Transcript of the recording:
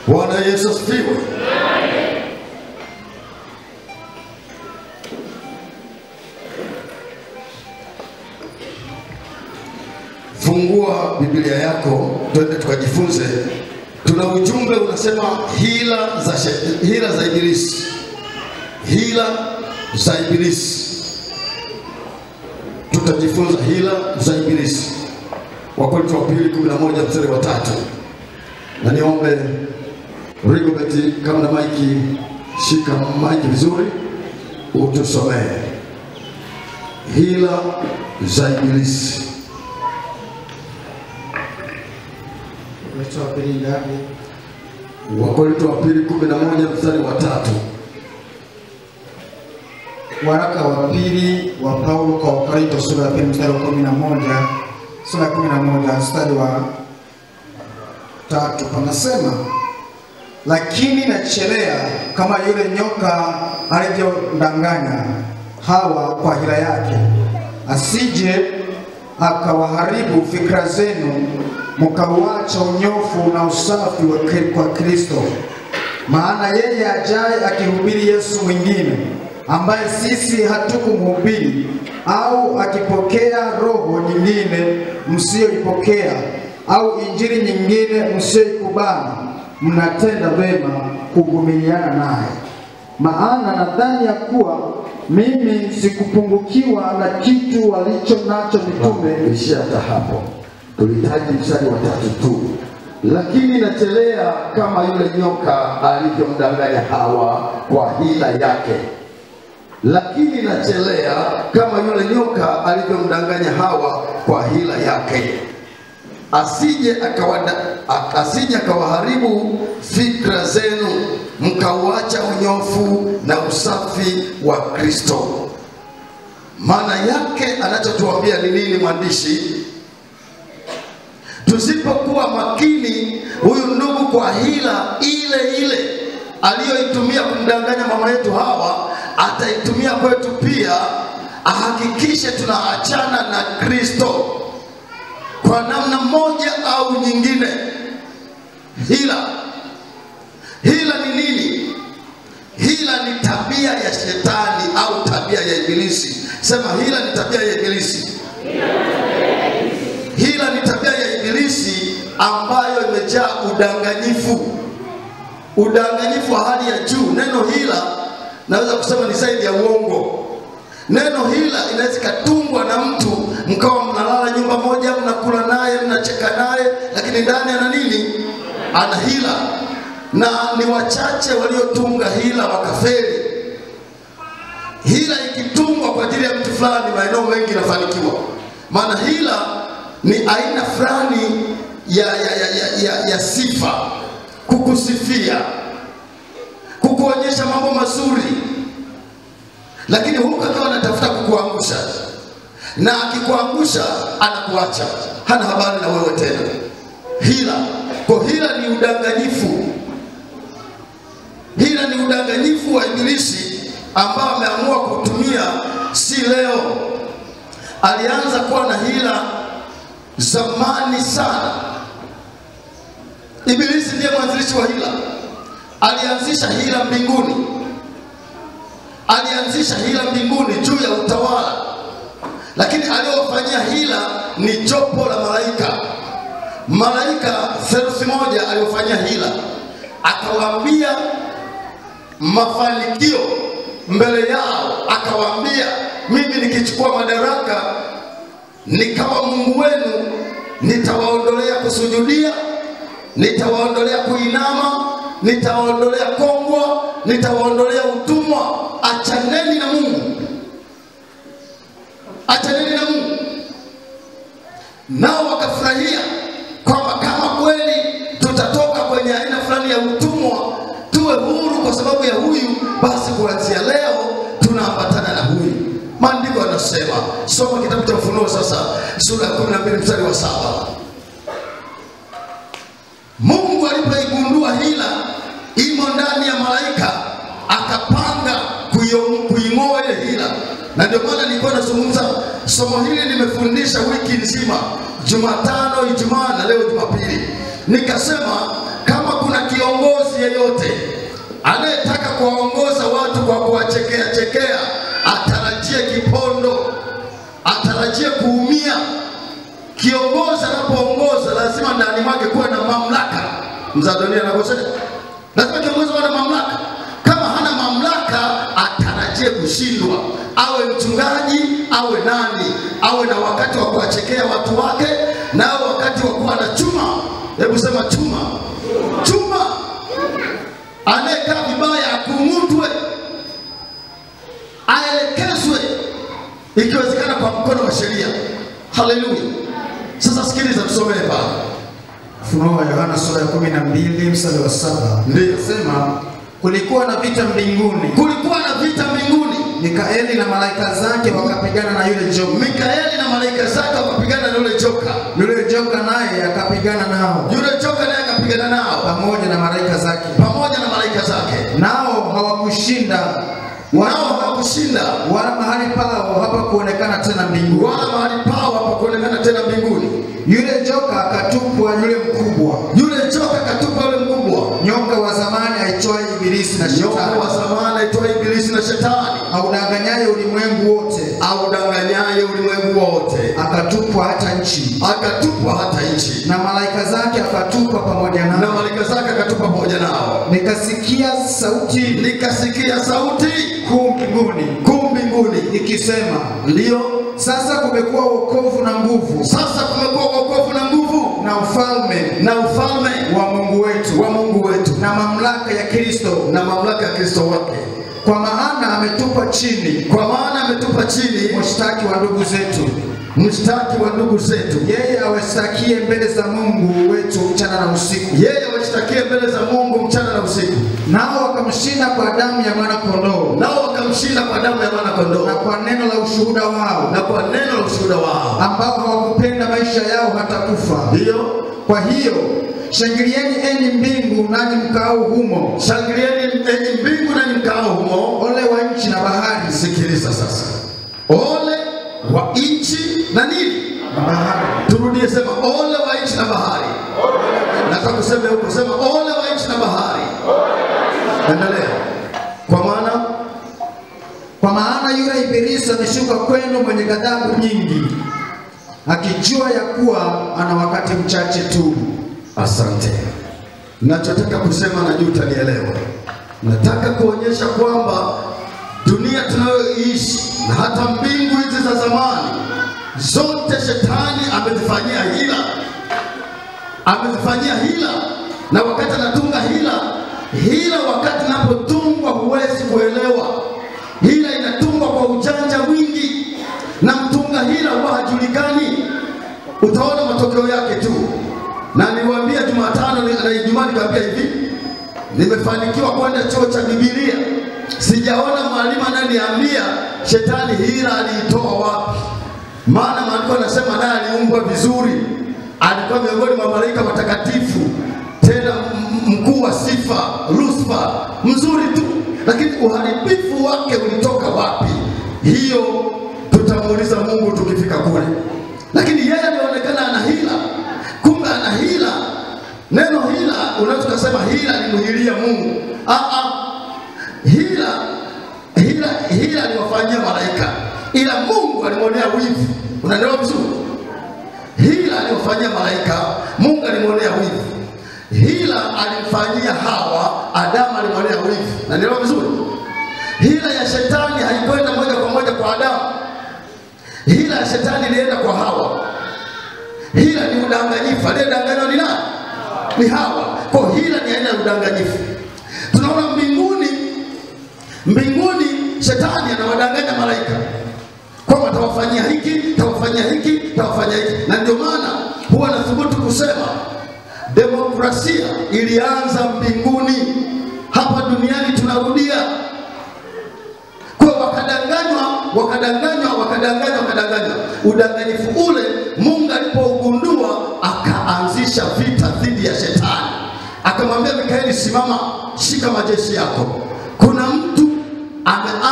Bwana Yesu asifiwe. Fungua Biblia yako, twende tukajifunze. Tuna ujumbe unasema hila za shet- hila za ibilisi, hila za ibilisi. Tutajifunza hila za ibilisi, Wakorintho wa pili 11 mstari wa tatu na niombe Rigobert, kama na maiki, shika maiki vizuri, utusomee hila za ibilisi. Wakorintho wa pili ngapi? Wakorintho wa pili 11 mstari wa tatu. Waraka wa pili wa Paulo kwa Wakorintho sura ya pili mstari wa kumi na moja sura ya kumi na moja mstari wa tatu panasema, lakini nachelea kama yule nyoka alivyomdanganya Hawa kwa hila yake, asije akawaharibu fikra zenu mkauacha unyofu na usafi wa Kri- kwa Kristo. Maana yeye ajaye akihubiri Yesu mwingine ambaye sisi hatukumhubiri, au akipokea roho nyingine msiyoipokea, au injili nyingine msiyoikubali, mnatenda vema kuvumiliana naye. Maana nadhani ya kuwa mimi sikupungukiwa na kitu walicho nacho mitume Ishia hata hapo, tulihitaji mstari wa tatu tu. Lakini nachelea kama yule nyoka alivyomdanganya Hawa kwa hila yake. Lakini nachelea kama yule nyoka alivyomdanganya Hawa kwa hila yake, asije akawada, ak- asije akawaharibu fikra zenu mkauacha unyofu na usafi wa Kristo. Maana yake anachotuambia ni nini mwandishi? Tusipokuwa makini, huyu ndugu kwa hila ile ile aliyoitumia kumdanganya mama yetu Hawa ataitumia kwetu pia, ahakikishe tunaachana na Kristo kwa namna moja au nyingine. Hila, hila ni nini? Hila ni tabia ya shetani au tabia ya ibilisi. Sema hila ni tabia ya ibilisi. Hila ni tabia ya ibilisi ambayo imejaa udanganyifu, udanganyifu wa hali ya juu. Neno hila naweza kusema ni zaidi ya uongo. Neno hila inaweza ikatungwa na mtu, mkawa mnalala nyumba moja, mnakula naye, mnacheka naye, lakini ndani ana nini? Ana hila, na ni wachache waliotunga hila wakafeli. Hila ikitungwa kwa ajili ya mtu fulani, maeneo mengi inafanikiwa, maana hila ni aina fulani ya, ya, ya, ya, ya, ya sifa, kukusifia, kukuonyesha mambo mazuri, lakini huku akiwa anatafuta kukuangusha, na akikuangusha anakuacha, hana habari na wewe tena. Hila kwa hila ni udanganyifu. Hila ni udanganyifu wa Ibilisi ambao ameamua kutumia, si leo. Alianza kuwa na hila zamani sana. Ibilisi ndiye mwanzilishi wa hila. Alianzisha hila mbinguni, alianzisha hila mbinguni juu ya utawala, lakini aliyowafanyia hila ni jopo la malaika. Malaika theluthi moja aliofanyia hila, akawaambia mafanikio mbele yao, akawaambia mimi nikichukua madaraka nikawa Mungu wenu, nitawaondolea kusujudia, nitawaondolea kuinama, nitawaondolea kongwa, nitawaondolea utumwa. Achaneni na Mungu, achaneni na Mungu. Nao wakafurahia kwamba kama kweli tutatoka kwenye aina fulani ya utumwa, tuwe huru kwa sababu ya huyu, basi kuanzia leo tunaambatana na huyu. Maandiko yanasema, soma kitabu cha Ufunuo sasa, sura ya 12 mstari wa saba. Mungu alipoigundua hila imo ndani ya malaika, akapanga kuio- kuing'oa ile hila, na ndio maana nilikuwa nazungumza somo hili, nimefundisha wiki nzima, Jumatano, Ijumaa na leo Jumapili, nikasema kama kuna kiongozi yeyote anayetaka kuwaongoza watu kwa kuwachekea chekea atarajie kipondo, atarajie kuumia. Kiongozi anapoongoza lazima ndani mwake kuwe na mamlaka. Mzadonia anakosea, lazima kiongozi awe na mamlaka. Kama hana mamlaka, atarajie kushindwa. Awe mchungaji, awe nani, awe na wakati wa kuwachekea watu wake, na awe wakati wa kuwa na chuma. Hebu sema chuma, chuma. Anayekaa vibaya akung'utwe, aelekezwe, ikiwezekana kwa mkono wa sheria. Haleluya! Sasa sikiliza, tusomee pale. Ufunuo wa Yohana sura ya 12 mstari wa saba Ndiyo. sema kulikuwa na vita mbinguni, Kulikuwa na vita mbinguni, Mikaeli na malaika zake wakapigana na yule joka, Mikaeli na malaika zake wakapigana na yule joka. yule joka naye akapigana nao Yule joka naye akapigana nao pamoja na malaika zake, pamoja na malaika zake, nao hawakushinda nao wala, hawakushinda wala mahali pao hapakuonekana tena mbinguni. wala mahali pao hapakuonekana tena mbinguni. Yule joka akatupwa, yule mkubwa Yule joka katupa yule mkubwa, nyoka wa zamani aitwaye Ibilisi na nyoka Shetani, wa zamani aitwa Ibilisi na Shetani, audanganyaye ulimwengu wote, audanganyaye ulimwengu wote, akatupwa hata nchi, akatupwa hata nchi, na malaika zake akatupwa pamoja na nao. malaika zake akatupa pamoja nao. Nikasikia sauti Nikasikia sauti kuu mbinguni kuu mbinguni, ikisema, ndiyo sasa kumekuwa wokovu na nguvu sasa kumekuwa wokovu na nguvu na ufalme na ufalme wa Mungu wetu wa Mungu wetu na mamlaka ya Kristo, na mamlaka ya Kristo wake, kwa maana ametupa chini kwa maana ametupa chini mshtaki wa ndugu zetu, mshtaki wa ndugu zetu, yeye awashtakie mbele za Mungu wetu mchana na usiku. yeye washtakie mbele za Mungu mchana na usiku, Nao wakamshinda kwa damu ya mwana kondoo nao wakamshinda kwa damu ya mwana kondoo na kwa neno la ushuhuda wao, na kwa neno la ushuhuda wao. ambao hawakupenda maisha yao hata kufa. Ndiyo, Kwa hiyo shangilieni enyi mbingu, nanyi mkao humo, shangilieni enyi mbingu na mkao humo. ole wa nchi na bahari Sikiliza sasa, ole wa nchi na nini? na bahari. Turudie, sema ole wa nchi na bahari. Nataka kusema huko, sema ole wa nchi na bahari. Endelea. Kwa maana Kwa maana yule Ibilisi ameshuka kwenu mwenye ghadhabu nyingi, akijua ya kuwa ana wakati mchache tu. Asante. Nachotaka kusema najua utanielewa. Nataka kuonyesha kwamba dunia tunayoishi na hata mbingu hizi za zamani zote shetani amezifanyia hila, amezifanyia hila, na wakati anatunga hila, hila wakati inapotungwa huwezi kuelewa. Hila inatungwa kwa ujanja mwingi, na mtunga hila huwa hajulikani utaona matokeo yake tu. Na niliwaambia Jumatano ni- na Ijumaa nikamwambia hivi, nimefanikiwa kwenda chuo cha Biblia, sijaona mwalimu ananiambia shetani hila aliitoa wapi. Maana maandiko yanasema naye aliumbwa vizuri, alikuwa miongoni mwa malaika watakatifu, tena m- mkuu wa sifa, Lucifer, mzuri tu, lakini uharibifu wake ulitoka wapi? Hiyo tutamuuliza Mungu tukifika kule, lakini yeye alionekana ana hila, kumbe ana hila. Neno hila unaweza kusema hila ni mhilia Mungu. Ah, ah. Hila hila hila aliwafanyia malaika, ila Mungu alimwonea wivu. Unaelewa vizuri? Hila aliwafanyia malaika, Mungu alimwonea wivu. Hila alimfanyia Hawa, Adamu alimwonea wivu. Unaelewa vizuri? Hila ya shetani haikwenda moja kwa moja kwa Adamu. Hila ya shetani ilienda kwa Hawa. Hila ni udanganyifu. Aliyedanganywa ni nani? Ni Hawa. Kwa hila ni aina ya udanganyifu. Tunaona mbinguni, mbinguni shetani anawadanganya malaika kwamba tawafanyia hiki, tawafanyia hiki, tawafanyia hiki, na ndio maana huwa nathubutu kusema demokrasia ilianza mbinguni, hapa duniani tunarudia kwa wakadanganywa wakadanganywa wakadanganywa wakadanganywa. Udanganyifu ule Mungu alipougundua akaanzisha vita dhidi ya shetani, akamwambia Mikaeli, simama, shika majeshi yako. Kuna mtu ameanza